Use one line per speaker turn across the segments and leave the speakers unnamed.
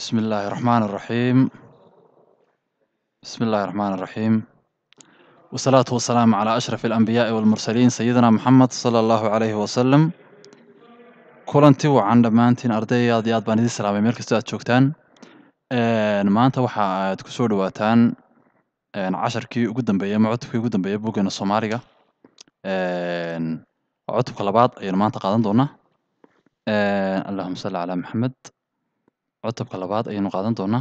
بسم الله الرحمن الرحيم بسم الله الرحمن الرحيم والصلاة والسلام على أشرف الأنبياء والمرسلين سيدنا محمد صلى الله عليه وسلم kulanti wacan dhammaantiin arday aad iyo aad baan idin salaamay meel kastoo aad joogtaan maanta waxa aad ku soo dhawaataan casharkii ugu dambeeyey ama cutubkii ugu dambeeyey buggeena soomaaliga waa cutubka labaad ayaynu maanta qaadan doonaa allahuma salli calaa maxamed cutubka labaad ayaynu qaadan doonaa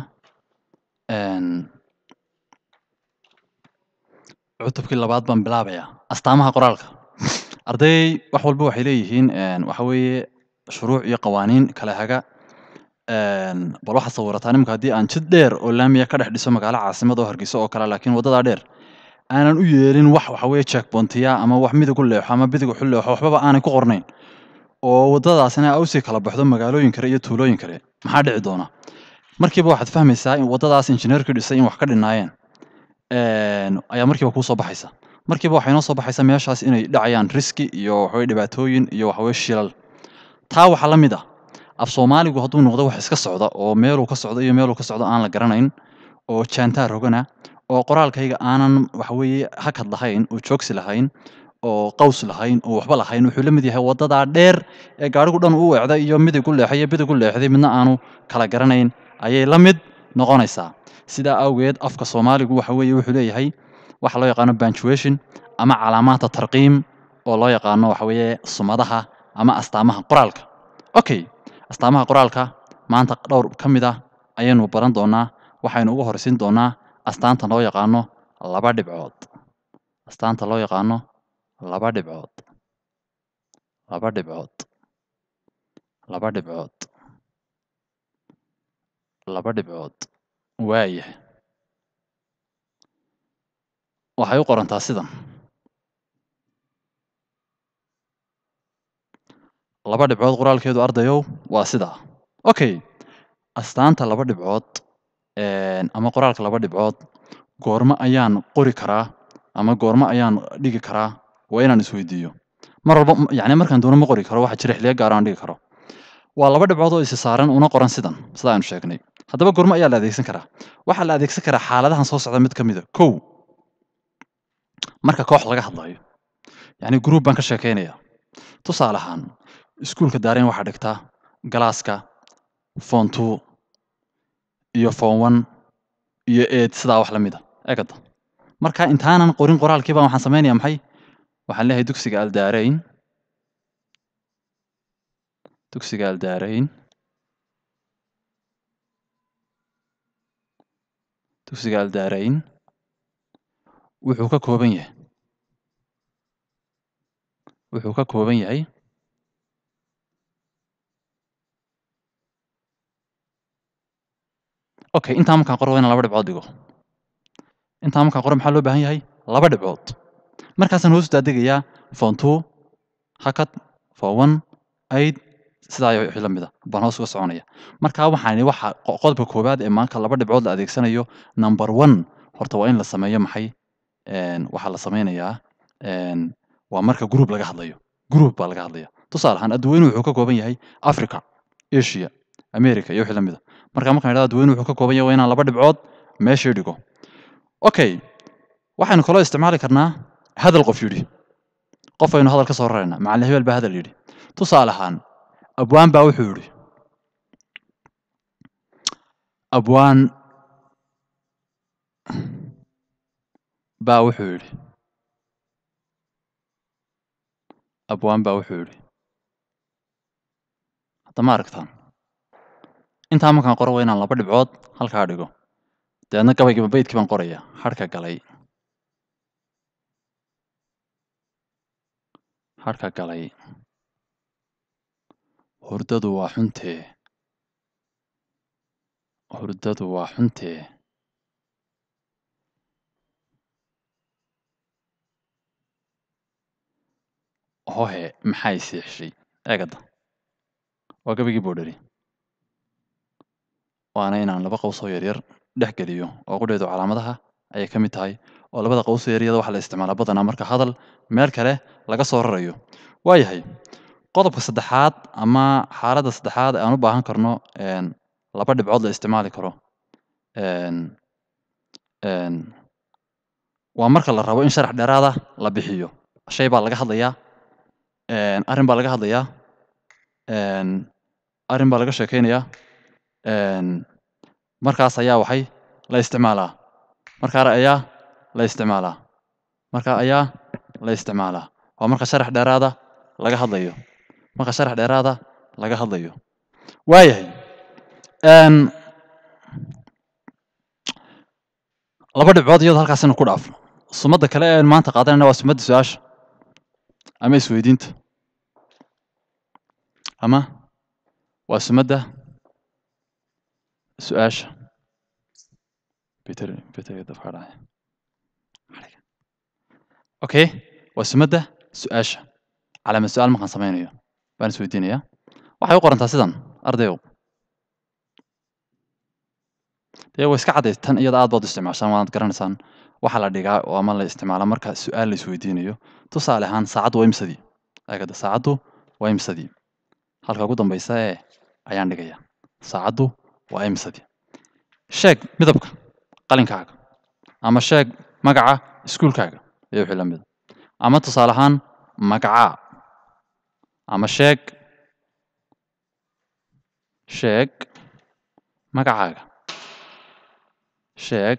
cutubkii labaad baan bilaabayaa astaamaha qoraalka arday wax walba waxay leeyihiin waxa weeye shuruuc iyo qawaaniin kala haga bal waxaad sawirataa nimanka haddii aan jid dheer oo laamiya ka dhex dhiso magaalo caasimad oo hargeysa oo kale laakiin waddadaa dheer aanan u yeelin wax waxa weeye checkpointiya ama wax midig u leexo ama bidig u leexo waxbaba aanay ku qornayn oo waddadaasina awsii kala baxdo magaalooyin kale iyo tuulooyin kale maxaa dhici doona markiiba waxaad fahmaysaa in waddadaas injineerkii dhisay in wax ka dhinaayeen ayaa markiiba kuu soo baxaysa markiiba waxay noo soo baxaysaa meeshaas inay dhacayaan riski iyo waxaweye dhibaatooyin iyo waxaweye shilal taa waxaa la mid ah af soomaaligu hadduu noqdo wax iska socda oo meeluu ka socdo iyo meeluu ka socdo aan la garanayn oo jaantaar rogana oo qoraalkayga aanan waxaweeye hakad lahayn oo joogsi lahayn oo qaws lahayn oo waxba lahayn wuxuu la mid yahay waddadaa dheer ee gaadhigu dhan u weecday iyo midig u leexay iyo bidig u leexday midna aanu kala garanayn ayay la mid noqonaysaa sidaa awgeed afka soomaaligu waxa weeye wuxuu leeyahay waxa loo yaqaano punctuation ama calaamaadta tarqiim oo loo yaqaano waxa weeye sumadaha ama astaamaha qoraalka okay astaamaha qoraalka maanta dhowr ka mid ah ayaynu baran doonaa waxaynu uga horeysiin doonaa astaanta loo yaqaano laba dhibcood astaanta loo yaqaano laba dhibcood laba dhibcood laba dhibcood laba dhibcood waaya waxay u qorantaa sidan laba dhibcood qoraalkeedu ardayow waa sidaa okay astaanta laba dhibcood ama qoraalka laba dhibcood goormo ayaan qori karaa ama goormo ayaan dhigi karaa waa inaan isweydiiyo mar walba yani markaan doono ma qori karo waxa jira xiliyo gaar aan dhigi karo waa laba dhibcood oo isi saaran una qoran sidan sida aynu sheegnay haddaba goormo ayaa la adeegsan karaa waxaa la adeegsan karaa xaaladahan soo socda mid ka mid a kow marka koox laga hadlayo yani group baan ka sheekeynaya tusaale ahaan iskuulka daareen waxaa dhigtaa galaaska fon two iyo fon one iyo eed sidaa wax la mid a egada marka intaanan qorin qoraalkiiba waxaan samaynaya maxay waxaan leeyahay dugsiga aldaarayn dugsiga aldaarayn dugsiga aldaarayn wuxuu ka kooban yahay wuxuu ka kooban yahay okay intaa markaan qoro waa inaan laba dhibcood dhigo intaa markaan qoro maxaa loo baahan yahay laba dhibcood markaasaan hoos daadegayaa fon two hakad fon one aid sidaa wixii la mid a baan hoos uga soconaya markaa waxaan waxa qodobka koowaad ee maanka laba dhibcood la adeegsanayo number one horta waa in la sameeyo maxay waxaa la sameynayaa waa marka group laga hadlayo group baa laga hadlaya tusaale ahaan adduweyne wuxuu ka kooban yahay africa asia america iyo wixii la mid a marka markaan idhahdo adduweyne wuxuu ka kooban yahay waa inaan laba dhibcood meeshii dhigo okay waxaynu kaloo isticmaali karnaa hadal qof yidhi qof aynu hadal ka soo raraynaa macallin hebel baa hadal yidhi tusaale ahaan abwaan baa wuxuu yidhi abwaan baa wuxuu yidhi abwaan baa wuxuu yidhi hadda ma aragtaan intaa markaan qoro waa inaan laba dhibcood halkaa dhigo dabeedna gabaygiiba baydkii baan qoraya harhka galay harhka galay hurdadu waa xuntee hurdadu waa xuntee hohe maxay siixshay eegada waa gabaygii boodheri waana inaan laba qowsoo yaryar dhex geliyo oo qudheedu calaamadaha ayay ka mid tahay oo labada qowsoo yaryada waxaa la isticmaalaa badanaa marka hadal meel kale laga soo rarayo waayahay qodobka saddexaad ama xaaladda saddexaad ee aan u baahan karno laba dhibcood la isticmaali karo een een waa marka la rabo in sharax dheeraada la bixiyo shay baa laga hadlayaa een arrin baa laga hadlayaa een arrin baa laga sheekeynayaa een markaas ayaa waxay la isticmaalaa markaa ayaa la isticmaalaa markaa ayaa la isticmaalaa waa marka sharax dheeraada laga hadlayo marka sharax dheeraada laga hadlayo waayahay een laba dhibcood iyadoo halkaasina ku dhaafno sumadda kale ee maanta qaadanayna waa sumadda su-aasha ama isweydiinta ama waa sumadda su-aasha Peter Peter dafka dhacay okay waa sumadda su-aasha calaamad su-aal markaan sameynayo baan isweydiinayaa waxay u qorantaa sidan ardayow dee way iska caddays tan iyada aad baad u isticmaashaan waad garanaysaan waxaa la dhigaa oo ama la isticmaalaa marka su-aal la isweydiinayo tusaale ahaan saacaddu waa imsadii agada saacaddu waa imsadii halka ugu dambeysa ee ayaan dhigaya saacaddu waa imsadii sheeg midabka qalinkaaga ama sheeg magaca iskuulkaaga iyo wixii la mida ama tusaale ahaan magacaa ama sheeg sheeg magacaaga sheeg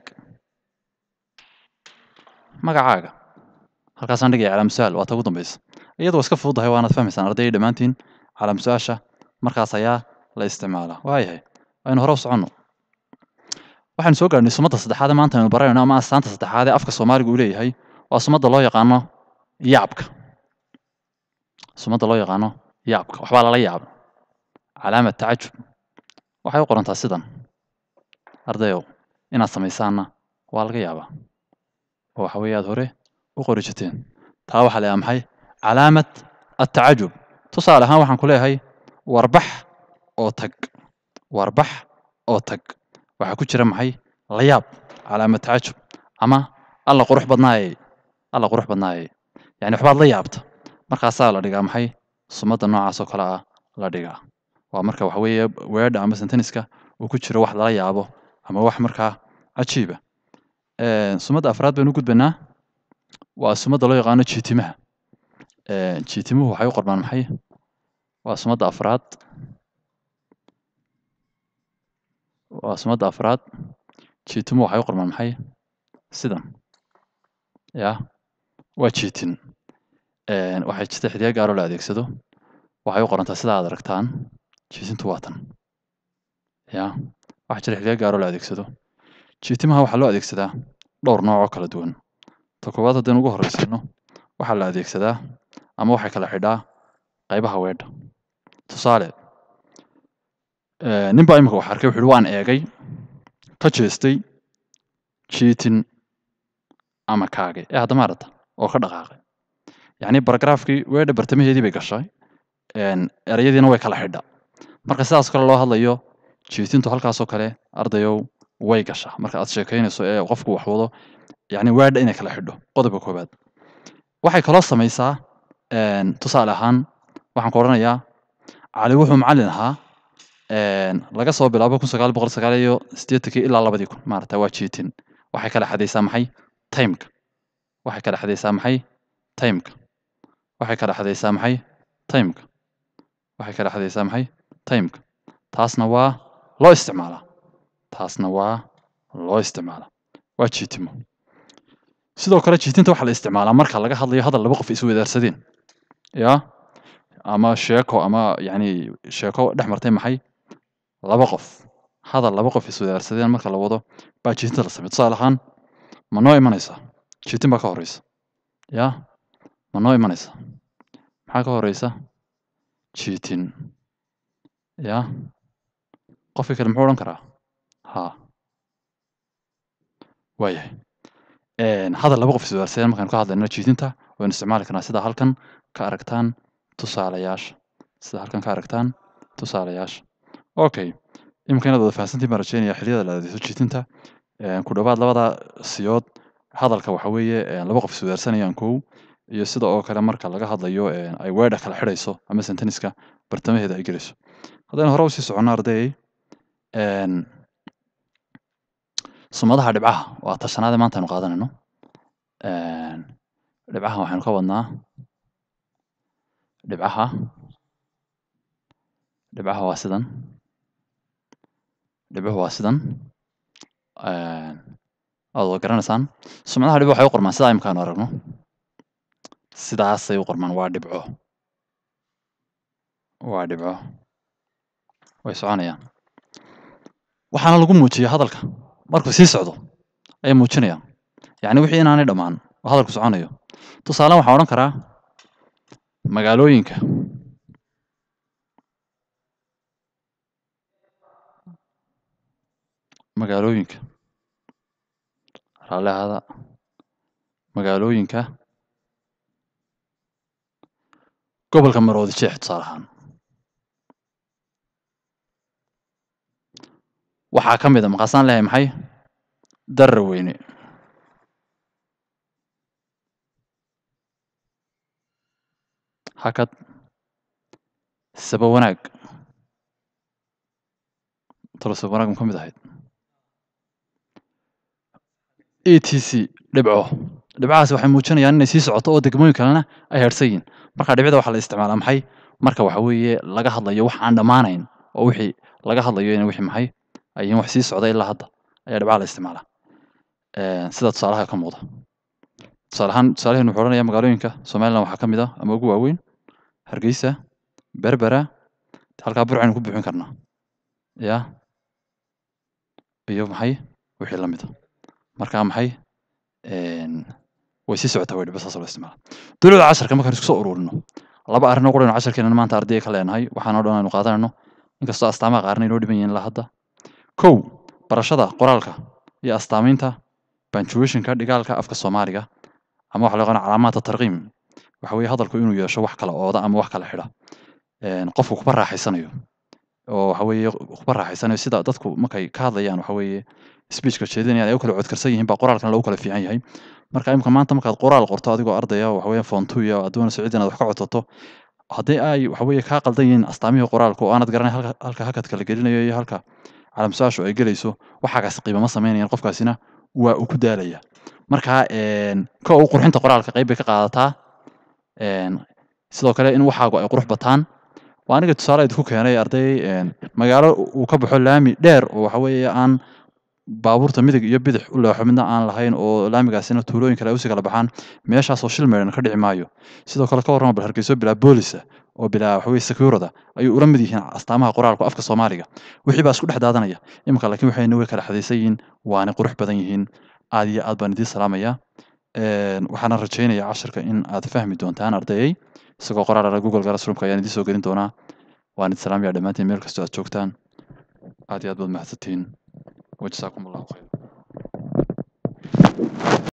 magacaaga halkaasaan dhigaya calaam su-aal waa ta ugu dambeysa iyadu waa iska fududahay waanaad fahmaysaan ardayda dhammaantiin calaam su-aasha markaas ayaa la isticmaalaa waayahay aynu hore u soconno waxaynu soo gaarhnay sumadda saddexaad ee maanta aynu baranayno ama astaanta saddexaad ee afka soomaaliga uu leeyahay waa sumadda loo yaqaano yaabka sumadda loo yaqaano yaabka waxbaa lala yaaba calaamad tacajub waxay u qorantaa sidan ardayow inaad samaysaanna waa laga yaabaa oo waxa weeye aad hore u qori jirteen taa waxaa la yahaa maxay calaamad attacajub tusaale ahaan waxaan ku leeyahay warbax oo tag warbax oo tag waxaa ku jira maxay la yaab calaamad tacajub ama alla qurux badnaayey alla qurux badnaayey yani waxbaad la yaabta markaasaa la dhigaa maxay sumadda noocaas oo kale ah la dhigaa waa marka waxa weeye weedha ama senteniska uu ku jiro wax lala yaabo ama wax markaa cajiiba sumadda afraad baynu u gudbanaa waa sumadda loo yaqaano jiitimaha jiitimuhu waxay u qormaan maxay waa sumadda afraad waa sumadda afraad jiitimuhu waxay u qormaan maxay sidan ya waa jiitin waxay jirta xidhiya gaaroo la adeegsado waxay u qorantaa sida aad aragtaan jiitintu waa tan ya waxaa jira xidhiya gaaroo la adeegsado jiitimaha waxaa loo adeegsadaa dhowr nooc oo kala duwan ta koowaad haddaynu ugu horreysayno waxaa la adeegsadaa ama waxay kala xidhaa qaybaha weedha tusaale nin baa imika wax arkay wuxu uhi waan eegay ka jeestay jiitin ama kaagay ee haddama aragta oo ka dhaqaaqay yacni baragraafkii weedha bartamaheedii bay gashay erayadiina way kala xidha marka sidaas kale loo hadlayo jiitintu halkaasoo kale ardayow way gashaa marka aad sheekaynayso ee qofku wax wado yacni weedha inay kala xidho qodobka koowaad waxay kaloo samaysaa tusaale ahaan waxaan ku odhanayaa cali wuxuu macallin ahaa laga soo bilaabo kun sagaal boqol sagaal iyo siddeetankii ilaa labadii kun maarata waa jiitin waxay kala xadaysaa maxay timeka waxay kala xadaysaa maxay timeka waxay kala xadaysaa maxay timeka waxay kala xadaysaa maxay timeka taasna waa loo isticmaalaa taasna waa loo isticmaalaa waa jiitimo sidoo kale jiitinta waxaa la isticmaalaa marka laga hadlayo hadal laba qof isweydaarsadeen ya ama sheeko ama yani sheeko dhex martay maxay laba qof hadal laba qof isweydaarsadeen marka la wado baa jiitinta la sameya tusaale ahaan ma noo imanaysaa jiitin baa ka horeysa ya ma noo imanaysaa maxaa ka horeysa jiitin ya qofkii kale muxuu odhan karaa ha waayahay hadal laba qof isweydaarsadeen markaan ka hadlayno jiitinta waynu isticmaali karnaa sida halkan ka aragtaan tusaalayaasha sida halkan ka aragtaan tusaalayaasha okay iminka inaad wada fahansantiin baan rajeynaya xilliyada la adeegso jiitinta ku dhowaad labada siyood hadalka waxa weeye laba qof isweydaarsanayaan kow iyo sida oo kale marka laga hadlayo ay weedha kala xidhayso ama senteniska bartamaheeda ay gelayso haddaynu hore usii soconno arday Een, sumadaha dhibcaha waa ta shanaad ee maanta aynu qaadanayno. Een, dhibcaha waxaynu ka wadnaa dhibcaha dhibcaha waa sidan dhibcuhu waa sidan Een, waad wada garanaysaan sumadaha dhibco waxay u qormaan sidaa imika aynu aragno sidaasay u qormaan waa dhibco waa dhibco way soconayaan waxaana lagu muujiyaa hadalka markuu sii socdo ayay muujinayaan yacni wixii inaanay dhammaan oo hadalku soconayo tusaale waxaan odhan karaa magaalooyinka magaalooyinka raalli ahaada magaalooyinka gobolka maroodi jeex tusaale ahaan waxaa ka mid a maqaasaan leeyahay maxay daraweyne hakad saba wanaag talo saba wanaag ma ka mid ahayd e t c dhibco dhibcahaasi waxay muujinayaan inay sii socoto oo degmooyin kalena ay harsan yihiin marka dhibcda waxaa la isticmaalaa maxay marka waxa weeye laga hadlayo wax aan dhammaanayn oo wixii laga hadlayo in wixii maxay ay yihiin wax sii socda ilaa hadda ayaa dhibcaha la isticmaalaa Een, sida tusaalaha ka muuqda tusaale ahaan tusaalaheenu wuxuu odhanayaa magaalooyinka somaliland waxaa ka mid ah ama ugu waaweyn hargeysa berbera halkaa burcaynu ku buuxin karnaa ya iyo maxay wixii la mid a marka maxay Een, way sii socotaa way dhibco saas loo isticmaala dowladda casharka markaan isku soo ururino laba arrin oo quraynu casharkeena maanta ardayga ka leenahay waxaan oo dhan aynu qaadanayno inkastoo astaamaha qaarna inoo dhiban yihiin ilaa hadda kow barashada qoraalka iyo astaamaynta punctuationka dhigaalka afka soomaaliga ama waxa loo yaqaan calaamaadka tarqiim waxa weeye hadalku inuu yeesho wax kala ooda ama wax kala xidha Een, qofku kuba raaxaysanayo oo waxa weeye kuba raaxaysanayo sida dadku markay ka hadlayaan waxa weeye speechka jeedinayaan ay u kala codkarsan yihiin baa qoraalkan lagu kala fiican yahay marka imika maanta markaad qoraal qorto adigoo ardaya waxa weeye form two iyo aad doonayso cid inaad wax ka codsato haddii ay waxa weeye kaa qaldan yihiin astaamihii qoraalka oo aanad garanay halka halka hakadka la gelinayo iyo halka calaamsaashu ay gelayso waxaagaas qiimo ma samaynayaan qofkaasina waa uu ku daalaya marka een ka u qurxinta qoraalka qayb bay ka qaadataa een sidoo kale in waxaagu ay qurux bataan waa aniga tusaale idinku keenay arday een magaalo uu ka baxo laami dheer oo waxa weeye aan baabuurta midig iyo bidix u leexo midna aan lahayn oo laamigaasina tuulooyin kale ay usii kala baxaan meeshaas oo shil meedhan ka dhici maayo sidoo kale ka warrama bal hargeyso bilaa boolisa oo bilaa waxa weye securada ayuu ula mid yihiin astaamaha qoraalku afka soomaaliga wixii baa isku dhex daadanaya iminka laakiin waxayna way kala xadaysan yihiin waana qurux badan yihiin aad iyo aad baan idiin salaamaya Een, waxaana rajaynayaa casharka in aad fahmi doontaan ardayay isagoo qoraal ala google classroomka ayaan idiin soo gelin doonaa waan idin salaamayaa dhammaantiin meel kastoo aad joogtaan aad iyo aad baad mahadsantihiin wajazaakum allahu khayr